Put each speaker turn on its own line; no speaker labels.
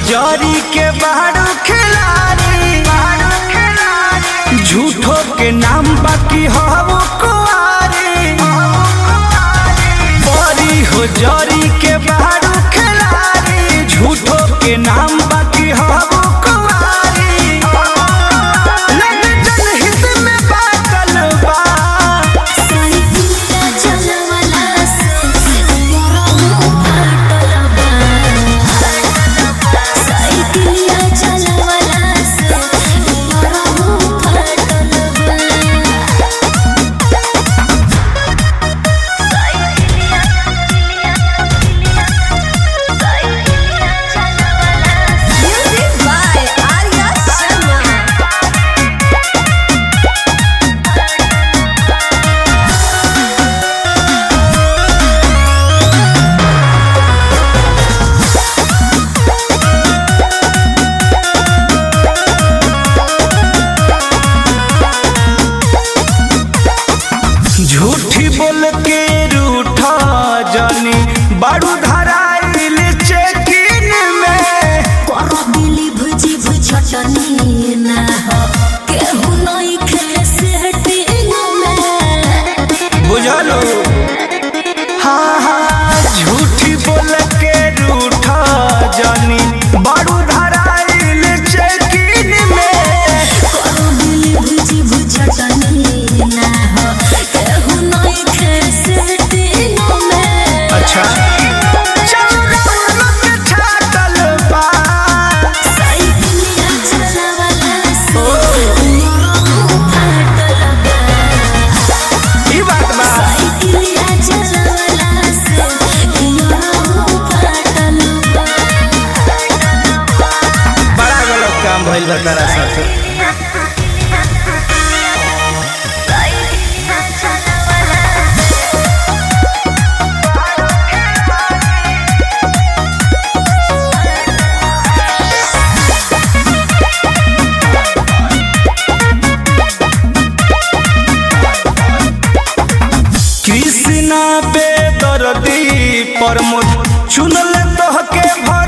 जरी के बारू खिलाड़ी झूठो के नाम बाकी हो कुआरी बड़ी हो जरी के बारू खिलाड़ी झूठो के नाम बाकी हो कुआरी लग जनहित में बाटल बा
साइकिलिया चलवला से मोरा फाटल बा साइकिलिया चलवला से मोरा फाटल बा Music by Arya Sharma.
झूठी बोल के रूठा जानी बारू धराइल चेकिन में
करो दिली भुजी भुझटनी ना हो केहू नहीं खे सेटिंग में
बुझलो हाँ हाँ झूठी बोल के रूठा जानी बारू धराइल चेकिन में
करो दिली भुजी भुझटनी ना हो केहू नहीं खे सेटिंग में
अच्छा चौराहा पे छातल बा
साइकिलिया चलवला से मोरा फाटल बा
ई बात बा
साइकिलिया चलवला से मोरा फाटल बा
बड़ा गलत काम भइल बा तारा साथे कृष्णा बेदर्दी प्रमोद चुनल तोहके भर